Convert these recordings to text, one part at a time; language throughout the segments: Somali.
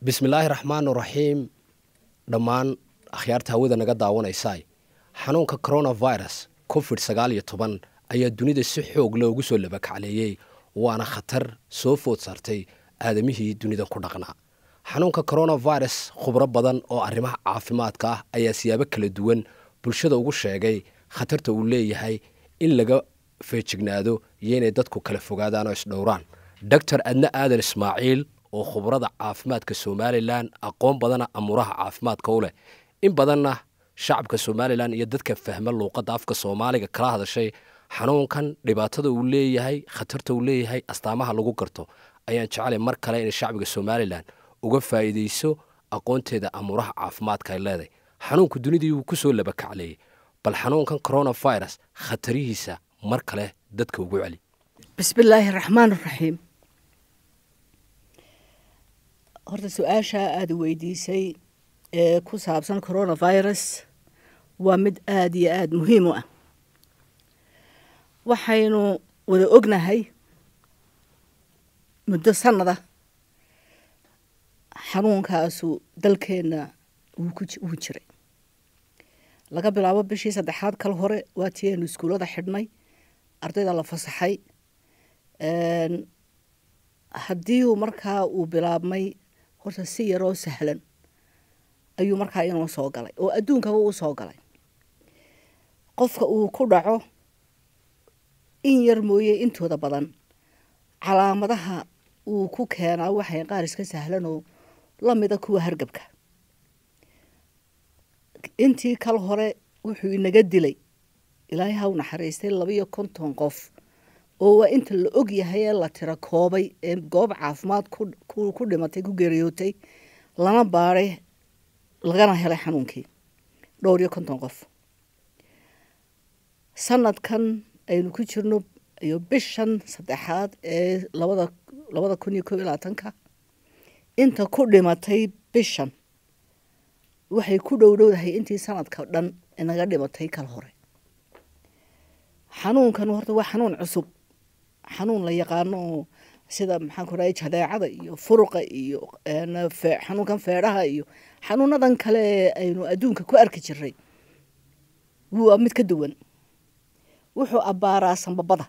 bismillaahi raxmaan raxiim dhammaan akhyaarta hawada naga daawanaysaay xanuunka coronavirus covid sagaal iyo toban ayaa dunida si xoog loogu soo labakacleeyey waana khatar soo food saartay aadamihii dunida ku dhaqnaa xanuunka coronavirus khubro badan oo arrimaha caafimaadka ah ayaa siyaabo kala duwan bulshada ugu sheegay khatarta uu leeyahay in laga feejignaado iyo inay dadku kala fogaadaan oo isdhowraan doctor adne aadan ismaaciil oo khubrada caafimaadka somalilan aqoon badana amuuraha caafimaadka u leh in badanna shacabka somalilan iyo dadka fahma luuqadda afka soomaaliga kala hadashay xanuunkan dhibaatada uu leeyahay khatarta uu leeyahay astaamaha lagu garto ayaan jecelay mar kale inay shacbiga somalilan uga faa'iidayso aqoonteeda amuuraha caafimaadka ay leedahay xanuunku dunidii wuu ku soo labakacleeyey bal xanuunkan coronavirus khatarihiisa mar kale dadka ugu celi bismillaahi raxmaan raxiim horta su-aasha aada weydiisay ee ku saabsan coronavirus waa mid aada iyo aada muhiim u ah waxaynu wada ognahay muddo sanada xanuunkaasu dalkeenna wuu jiray laga bilaabo bishii saddexaad kal hore waa tii aynu iskuullada xidhnay ardayda la fasaxay haddii uu markaa uu bilaabmay horta si yaroo sahlan ayuu markaa inoo soo galay oo adduunkaba uu soo galay qofka uu ku dhaco in yar mooye intooda badan calaamadaha uu ku keenaa waxay qaar iska sahlan oo la mida kuwa hargabka intii kal hore wuxuu inaga dilay ilaahay ha u naxariistay labiyo konton qof oo waa inta la og yahay ee la tira koobay ee goob caafimaad ku dhimatay ku geeriyootay lana baadhay lagana helay xanuunkii dhowr iyo konton qof sanadkan aynu ku jirno iyo bishan saddexaad ee labada labada kun iyo koob iyo labaatanka inta ku dhimatay bishan waxay ku dhowdhowdahay intii sanadka dhan inaga dhimatay kal hore xanuunkan horta waa xanuun cusub xanuun la yaqaano oo sida maxaan ku rahay jadeecada iyo furuqa iyo xanuunkan feedhaha iyo xanuunadan kale ee aynu adduunka ku arki jiray waa mid ka duwan wuxuu abbaaraa sambabada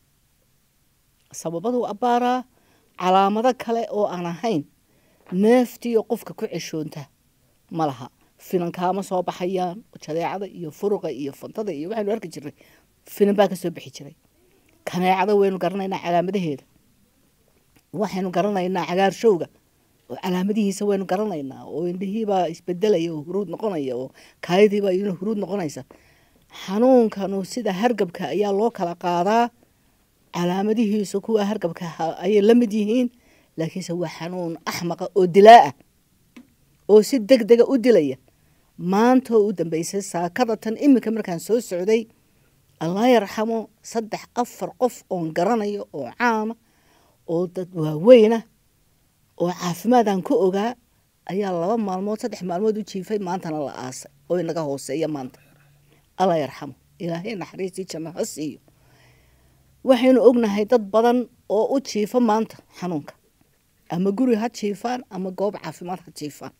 sababaduu abbaaraa calaamado kale oo aan ahayn neeftiiyo qofka ku ceshoonta ma laha finankaama soo baxayaan jadeecada iyo furuqa iyo fantada iyo waxaynu arki jiray finan baa ka soo bixi jiray kaneecada waynu garanaynaa calaamadaheeda waxaynu garanaynaa cagaarshowga oo calaamadihiisa waynu garanaynaa oo indhihiibaa isbedelaya oo huruud noqonaya oo kaayadiibaa iyaduna huruud noqonaysa xanuunkanu sida hargabka ayaa loo kala qaadaa calaamadihiisu kuwa hargabka ayay la mid yihiin laakiinse waa xanuun axmaqa oo dilaa-ah oo si deg dega u dilaya maanta oo u dambeysay saakadatan iminka markaan soo socday allah yarxamo saddex afar qof oon garanayo oo caama oo dad waaweyna oo caafimaadaan ku ogaa ayaa laba maalmood saddex maalmood u jiifay maantana la aasay oo inaga hooseeya maanta allah yarxamo ilaahay naxariistii janno ha siiyo waxaynu ognahay dad badan oo u jiifa maanta xanuunka ama guri ha jiifaan ama goob caafimaad ha jiifaan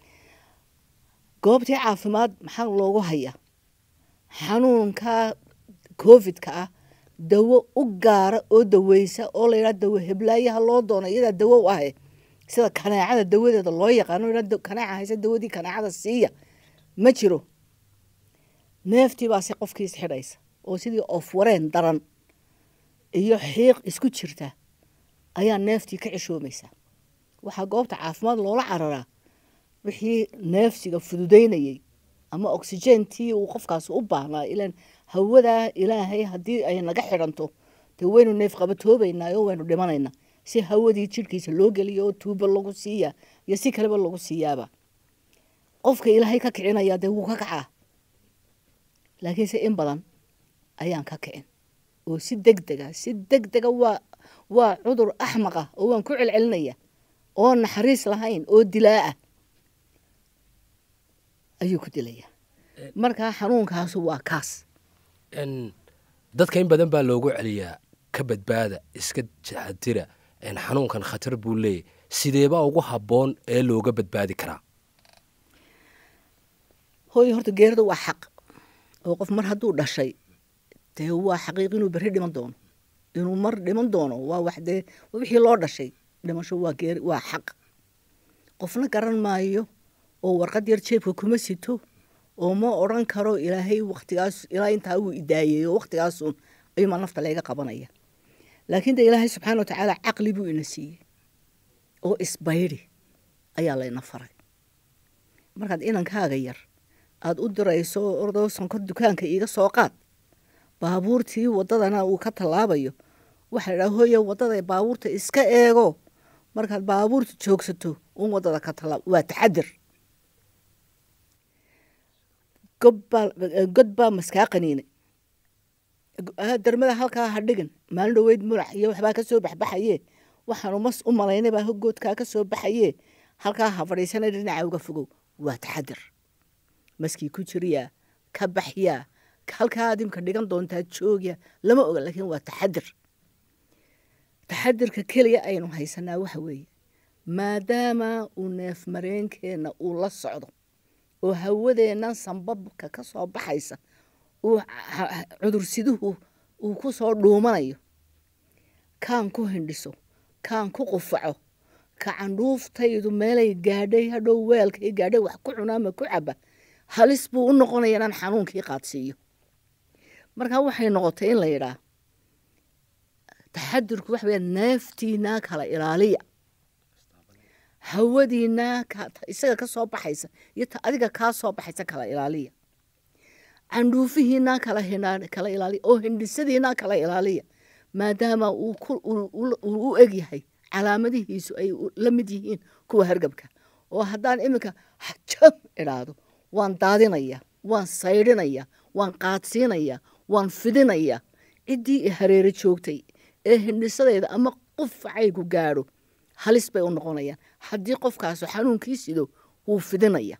goobtii caafimaad maxaa loogu hayaa xanuunka covidka ah dawo u gaara oo daweysa oo la yidhaha dawo heblaayaha loo doono iyadaa dawo u ahe sida kaneecada dawadeeda loo yaqaano yidhaha kaneeca haysa dawadii kaneecada siiya ma jiro neeftii baase qofkiis xidhaysa oo sidii of wareen daran iyo xiiq isku jirta ayaa neeftii ka ceshoomaysa waxaa goobta caafimaad loola cararaa wixii neefsiga fududeynayay ama oxygentii uu qofkaas u baahnaa ilan hawadaa ilaahay haddii ay naga xidhanto dee waynu neef qabatoobaynaa oo waynu dhimanaynaa si hawadii jidhkiisa loo geliyo oo tuuba lagu siiyaa iyo si kaleba lagu siiyaaba qofka ilaahay ka kicinaya dee wuu ka kacaa laakiinse in badan ayaan ka kicin oo si deg dega si deg dega waa waa cudur axmaq ah oo waan ku celcelinaya oo naxariis lahayn oo dilaa ah ayuu ku dilaya markaa xanuunkaasu waa kaas dadka in badan baa loogu celiyaa ka badbaada iska taxadira xanuunkan khatar buu leeyahy sideebaa ugu habboon ee looga badbaadi karaa hooyo horta geerida waa xaq oo qof mar hadduu dhashay dee waa xaqiiq inuu berri dhiman doono inuu mar dhiman doono waa wax dee wixii loo dhashay dhimasho waa geeri waa xaq qofna garan maayo oo warqad yar jeebka kuma sito oo ma odran karo ilaahay waktigaas ilaa intaa wuu idaayeeyo waktigaasun ayuumaa nafta layga qabanaya laakiin de ilaahay subxaana wa tacaala caqli buu ina siiyey oo isbaydi ayaa layna faray markaad inankaaga yar aada u dirayso ordoo sonkor dukaanka iiga soo qaad baabuurtii waddadana uu ka tallaabayo waxaa la idhaha hooya waddada baabuurta iska eego markaad baabuurta joogsato un waddada ka tallaab waa taxadir gobbaa god baa maskaa qaniinay darmada halkaa ha dhigin maalin dhoweyd mulac iyo waxbaa ka soo baxbaxaye waxaanu mas u malaynay baa goodkaa ka soo baxaye halkaa ha fadhiisana dhinaca uga fogow waa taxadir maskii ku jiriyaa ka baxyaa halkaa adimka dhigan doontaa joogya lama oga laakiin waa taxadir taxadirka keliya aynu haysanaa waxa weeye maadaama uu neef mareenkeenna uu la socdo oo hawadeennan sambabka ka soo baxaysa uu cudursiduhu uu ku soo dhuumanayo kaan ku hindhiso kaan ku qufaco ka candhuuftaydu meelay gaadhay hadhow weelkay gaadhay wax ku cuna ama ku caba halis buu u noqonaya inaan xanuunkii qaadsiiyo markaa waxay noqotay in la yidhaah taxadirku waxa weya neeftiinaa kala ilaaliya hawadiinaa isaga ka soo baxaysa iyo ta adiga kaa soo baxaysa kala ilaaliya candhuufihiinaa kala kala ilaaliya oo hindhisadiinaa kala ilaaliya maadaama uu u eg yahay calaamadihiisu ay la mid yihiin kuwa hargabka oo haddaan iminka jam idhaahdo waan daadinaya waan saydhinaya waan qaadsiinaya waan fidinaya ciddii i hareero joogtay ee hindhisadayda ama qufacaygu gaadho halis bay u noqonayaan haddii qofkaasu xanuunkii sido wuu fidinaya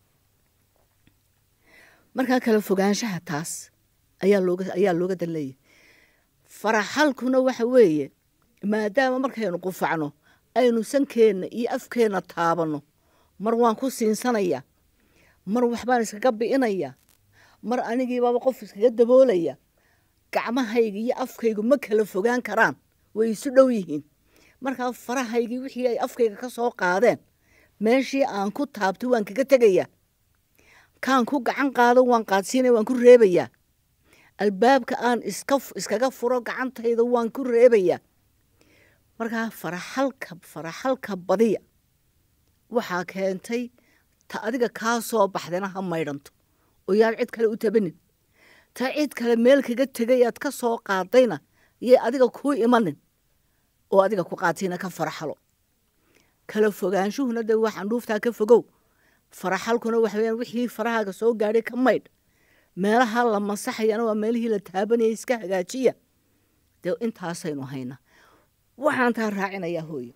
markaa kala fogaanshaha taas ayaa looga ayaa looga danleeyahy faraxalkuna waxa weeye maadaama markaynu qufacno aynu sankeenna iyo afkeenna taabanno mar waan ku siinsanaya mar waxbaan iskaga bi'inaya mar anigiibaaba qof iskaga daboolaya gacmahayga iyo afkaygu ma kala fogaan karaan way isu dhow yihiin markaa farahaygii wixii ay afkayga ka soo qaadeen meeshii aan ku taabtay waan kaga tegaya kaan ku gacan qaado waan qaadsiinaya waan ku reebayaa albaabka aan iska iskaga furo gacantayda waan ku reebayaa markaa faraxalka faraxalka badiya waxaa keentay ta adiga kaa soo baxdayna ha maydhanto oo yaan cid kale u tabanin ta cid kale meel kaga tegay aad ka soo qaadayna yay adiga kuu imanin oo adiga ku qaatayna ka faraxalo kala fogaanshuhuna de waxaan dhuuftaa ka fogow faraxalkuna waxa weyaan wixii farahaaga soo gaadhay ka maydh meelaha la masaxayana waa meelihii la taabanaya iska hagaajiya dee intaasaynu haynaa waxaan taa raacinayaa hooyo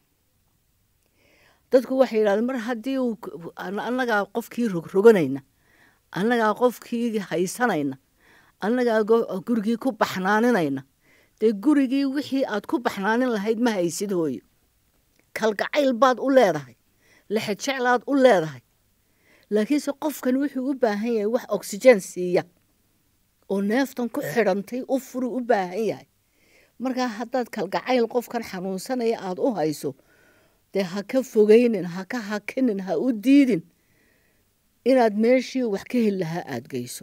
dadku waxay yidhahdeen mar haddii uu annagaa qofkii rogroganayna annagaa qofkii haysanayna annagaa gurigii ku baxnaaninayna dee gurigii wixii aad ku baxnaanin lahayd ma haysid hooyo kalgacayl baad u leedahay lexejeclaad u leedahay laakiinse qofkan wuxuu u baahan yahay wax oxygen siiya oo neeftan ku xidhantay u furi u baahan yahay markaa haddaad kalgacayl qofkan xanuunsanaya aada u hayso dee ha ka fogeynin ha ka hakinin ha u diidin inaad meeshii wax ka heli lahaa aada geyso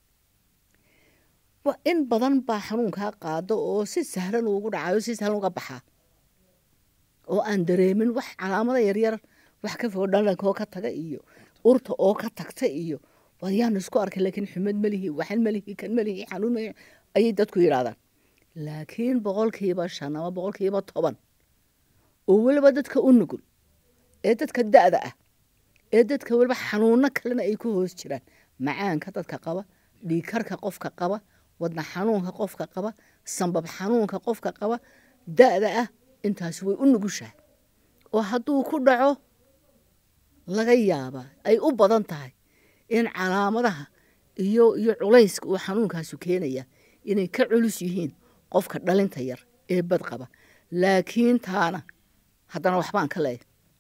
in badan baa xanuunkaa qaado oo si sahlan ugu dhacayo si sahlan uga baxaa oo aan dareemin wax calaamada yaryar wax ka fogo dhalanka oo ka taga iyo urta oo ka tagta iyo wadyaan isku arkay laakiin xumad malihi waxan malihi kan malihi xanuun malihi ayay dadku yidhahdaan laakiin boqolkiiba shan ama boqolkiiba toban oo weliba dadka u nugul ee dadka da'da ah ee dadka weliba xanuuno kalena ay ku hoos jiraan macaanka dadka qaba dhiikarka qofka qaba wadna xanuunka qofka qaba sambab xanuunka qofka qaba da'da ah intaasi way u nugushahay oo hadduu ku dhaco laga yaabaa ay u badan tahay in calaamadaha iyo iyo culayska uu xanuunkaasu keenaya inay ka culus yihiin qofka dhalinta yar ee bad qaba laakiin taana haddana waxbaan ka leeyahay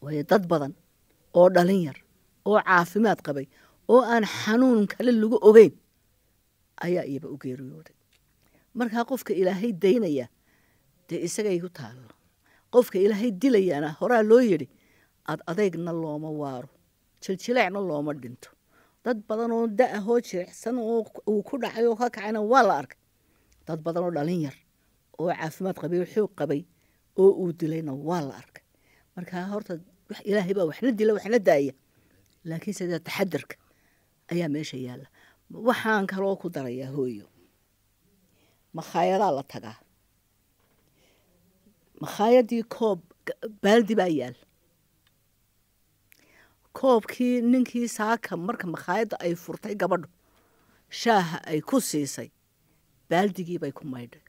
waayo dad badan oo dhalin yar oo caafimaad qabay oo aan xanuun kale lagu ogeyn ayaa iyaba u geeriyooday markaa qofka ilaahay daynaya dee isagay ku taallo qofka ilaahay dilayaana horaa loo yidhi ad adeygna looma waaro jiljileecna looma dhinto dad badan oo da-ahoo jirecsan oo uu ku dhacay oo ka kacayna waa la arkay dad badan oo dhalin yar oo caafimaad qabay oo xoog qabay oo uu dilayna waa la arkay markaa horta ilaahay baa waxna dila waxna daaya laakiin sida taxadarka ayaa meesha yaalla waxaan kaloo ku darayaa hooyo makhaayadaha la tagaa makhaayadii koob baaldi baa yaal koobkii ninkii saaka marka makhaayadda ay furtay gabadhu shaaha ay ku siisay baaldigii bay ku maydhay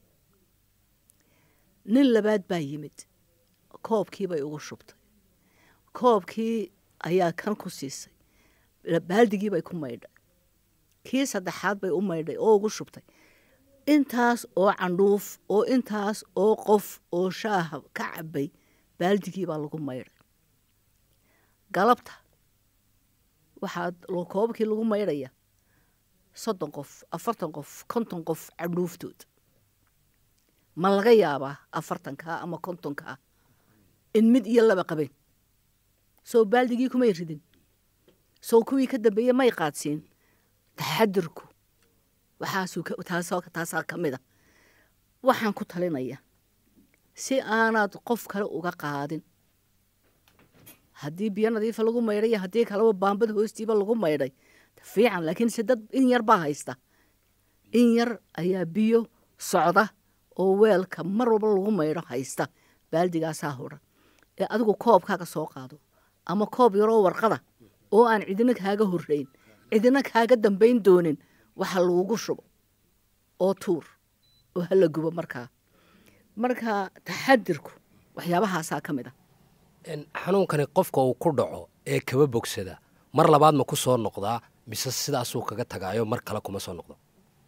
nin labaad baa yimid koobkii bay ugu shubtay koobkii ayaa kan ku siisay baaldigii bay ku maydhay kii saddexaad bay u maydhay oo ugu shubtay intaas oo candhuuf oo intaas oo qof oo shaaha ka cabay baaldigii baa lagu maydhay galabta waxaa koobabkii lagu maydhaya soddon qof afartan qof konton qof candhuuftood ma laga yaabaa afartankaa ama kontonkaa in mid iyo laba qabeen sow baaldigii kumay ridin sow kuwii ka dambeeye may qaadsiin taxadirku waxaastaasaa ka mid a waxaan ku talinaya si aanaad qof kale uga qaadin haddii biyo nadiifa lagu maydhay iyo haddii kaleba baambada hoostiiba lagu maydhay fiican laakiin se dad in yar baa haysta in yar ayaa biyo socda oo weelka mar walba lagu maydho haysta baaldigaasaa hodhan ee adigu koobkaaga soo qaado ama koob yaroo warqada oo aan cidina kaaga horreyn cidina kaaga dambayn doonin waxa lagugu shubo oo tuur oo hala gubo markaa marka taxadirku waxyaabahaasaa ka mid ah xanuunkani qofka uu ku dhaco ee kaba bogsada mar labaad ma ku soo noqdaa mise sidaasuu kaga tagaayo mar kale kuma soo noqdo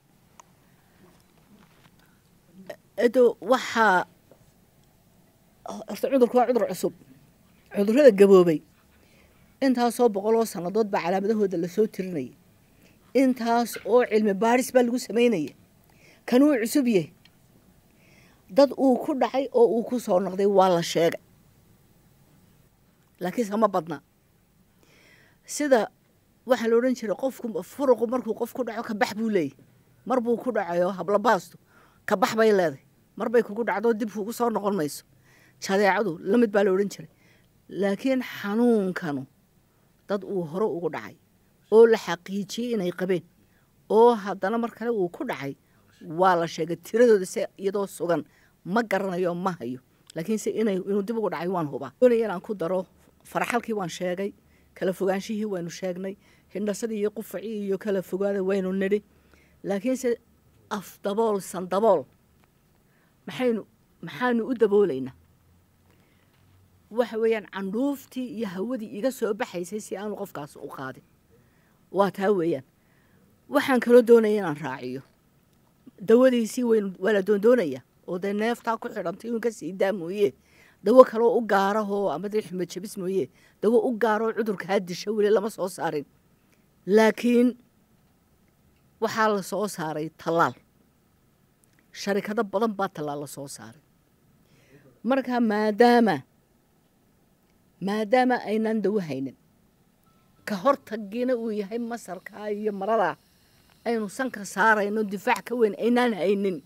edo waxaa horta cudurku waa cudur cusub cudurrada gaboobay intaasoo boqol oo sannadood baa calaamadahooda lasoo tirinaya intaas oo cilmi baadhis baa lagu samaynaya kanuu cusub yahay dad uu ku dhacay oo uu ku soo noqday waa la sheegay laakiinse ma badna sida waxaa la odhan jiray qofku furuqu markuu qof ku dhaco kabax buu leeyahy mar buu ku dhacayo hablabaastu kabax bay leedahay mar bay kugu dhacdo dib kugu soo noqon mayso jadeecadu la mid baa la odhan jiray laakiin xanuunkanu dad uu hore ugu dhacay oo la xaqiijiyey inay qabeen oo haddana mar kale uu ku dhacay waa la sheegay tiradooda se iyadoo sugan ma garanayo ma hayo laakiinse inuu dib ugu dhacay waan hubaa doonaya inaan ku daro faraxalkii waan sheegay kala fogaanshihii waynu sheegnay hindhasadii iyo qufacii iyo kala fogaada waynu nidhi laakiinse afdabool sandabool maxaynu maxaanu u daboolaynaa waxa weeyaan candhuuftii iyo hawadii iga soo baxaysay si aanu qofkaas u qaadin waa taa weeyaan waxaan kaloo doonaya inaan raaciyo dawadiisii waynu waa la doondoonaya oo dee neeftaa ku xidhantay inuu ka sii daa mooye dawo kaloo u gaarahoo ama dee xumed jabis mooye dawo u gaaroo cudurkaa disha weli lama soo saarin laakiin waxaa la soo saaray tallaal sharikado badan baa tallaal la soo saaray marka maadaama maadaama aynaan dawo haynin ka hortagiina uu yahay masarkaa iyo maradaa aynu sanka saarayno difaac ka weyn aynaan haynin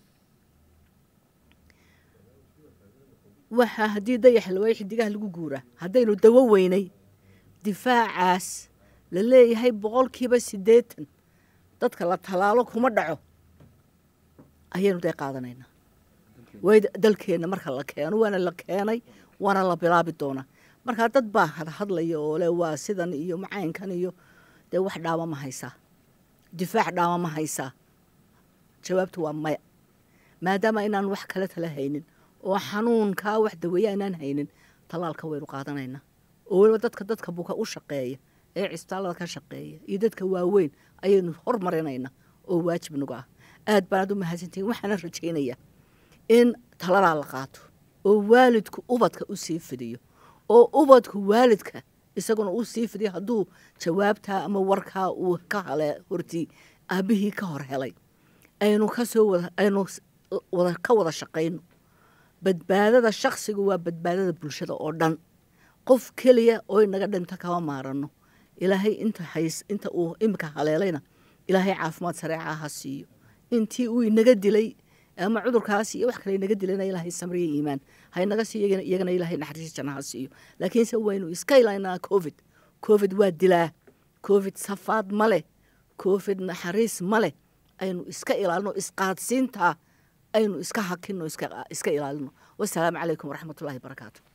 waxaa haddii dayax lawaayo xidigaha lagu guuraa haddaynu dawo weynay difaacaas la leeyahay boqolkiiba siddeetan dadka la tallaalo kuma dhaco ayaynu dee qaadanaynaa way dalkeenna marka la keeno waana la keenay waana la bilaabi doonaa markaa dad baa hadhadlaya oo le waa sidan iyo macaynkan iyo dee wax dhaama ma haysaa difaac dhaama ma haysaa jawaabtu waa maya maadaama inaan wax kale tala haynin oo xanuunkaa wax daweeya inaan haynin tallaalka waynu qaadanaynaa oo weliba dadka dadka buka u shaqeeya ee cisbitaallada ka shaqeeya iyo dadka waaweyn ayaynu hormarinaynaa oo waajib nagu ah aad baanaad u mahadsantihin waxaana rajaynayaa in taladaa la qaato oo waalidku ubadka u sii fidiyo oo ubadku waalidka isaguna uu sii fidiyo hadduu jawaabtaa ama warkaa uu ka hele hortii aabbihii ka hor helay aynu kasoo wada aynu wada ka wada shaqayno badbaadada shaksigu waa badbaadada bulshada oo dhan qof keliya oo inaga dhinto kama maarano ilaahay inta hays inta uu imika haleelayna ilaahay caafimaad sareeca ha siiyo intii uu inaga dilay ama cudurkaas iyo wax kale inaga dilayna ilaahay samriya iimaan ha inaga siiyo iyagana ilaahay naxariis janna ha siiyo laakiinse waynu iska ilaynaa covid covid waa dilaa covid safaad ma leh covid naxariis ma leh aynu iska ilaalino isqaadsiintaa aynu iska hakino iska ilaalino wasalaamu calaykum waraxmatullahi barakaatu